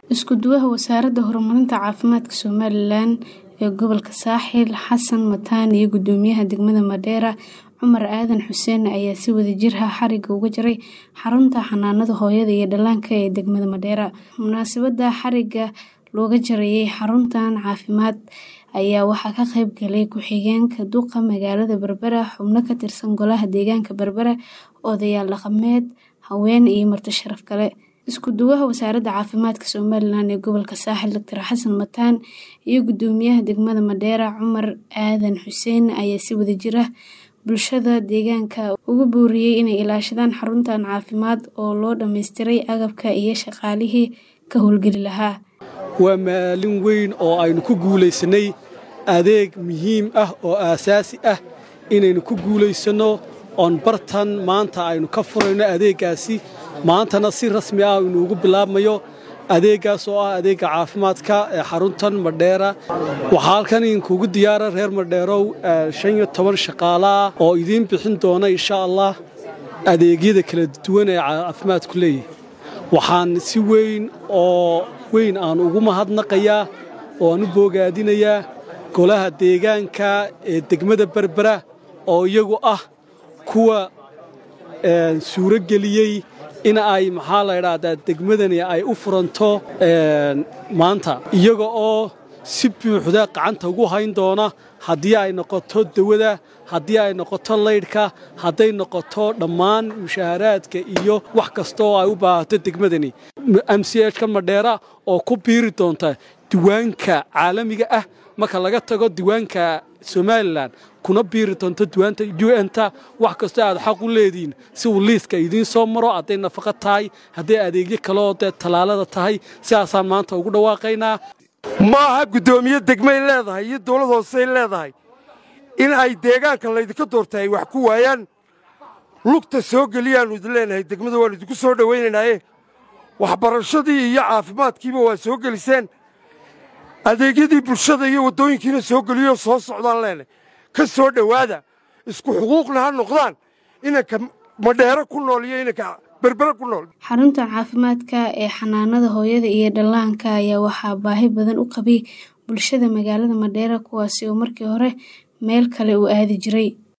Isku-duwaha Wasaaradda Horumarinta Caafimaadka Somalilan ee gobolka Saaxil Xasan Mataan iyo Guddoomiyaha degmada Mandheera Cumar Aadan Xuseen ayaa si wadajir ah xarigga uga jaray xarunta xanaanada hooyada iyo dhallaanka ee degmada Mandheera. Munaasabadda xarigga looga jarayay xaruntan caafimaad ayaa waxaa ka qayb galay ku-xigeenka duqa magaalada Berbera, xubno ka tirsan Golaha Deegaanka Berbera, odayaal dhaqameed, haween iyo marti sharaf kale. Isku-duwaha Wasaaradda Caafimaadka Somalilan ee gobolka Saaxil Dr Xasan Mataan iyo Guddoomiyaha degmada Mandheera Cumar Aadan Xuseen ayaa si wadajir ah bulshada deegaanka ugu booriyay inay ilaashadaan xaruntan caafimaad oo loo dhammaystiray agabka iyo shaqaalihii ka howlgeli lahaa. waa maalin weyn oo aynu ku guulaysanay adeeg muhiim ah oo aasaasi ah inaynu ku guulaysanno oon bartan maanta aynu ka furayno adeeggaasi maantana si rasmi ah inuugu bilaabmayo adeeggaas oo ah adeegga caafimaadka ee xaruntan Mandheera waxaa halkan idinkugu diyaara reer Mandheerow shan iyo toban shaqaale ah oo idiin bixin doona insha allah adeegyada kala duwan ee caafimaadku leeyahay waxaan si weyn oo weyn aan ugu mahadnaqayaa oo aan u boogaadinayaa golaha deegaanka ee degmada Berbera oo iyagu ah kuwa suuro geliyey in ay maxaa la idhaahdaa degmadani ay u furanto maanta iyaga oo si buuxda gacanta ugu hayn doona haddii ay noqoto dawada haddii ay noqoto laydhka hadday noqoto dhammaan mushaaharaadka iyo wax kasta oo ay u baahato degmadani m c hka Mandheera oo ku biiri doonta diiwaanka caalamiga ah marka laga tago diiwaanka Somalilan kuna biiri doonto diiwaanta UN-ta wax kastoo aad xaq u leediin si uu liiska idiin soo maro hadday nafaqo tahay hadday adeegyo kale oo dee tallaalada tahay sidaasaan maanta ugu dhawaaqaynaa ma aha guddoomiye degmay leedahay iyo dawlad hoosey leedahay in ay deegaanka laydinka doorta ay wax ku waayaan lugta soo geliyaannu idin leenahay degmada waannu idinku soo dhowaynaynaaye waxbarashadii iyo caafimaadkiiba waa soo geliseen adeegyadii bulshada iyo waddooyinkiina soo geliyoo soo socdaan leenahay ka soo dhowaada isku xuquuqna ha noqdaan inanka Mandheera ku nool iyo inanka berbera ku nool xaruntan caafimaadka ee xanaanada hooyada iyo dhallaanka ayaa waxaa baahi badan u qabay bulshada magaalada Mandheera kuwaasi oo markii hore meel kale u aadi jiray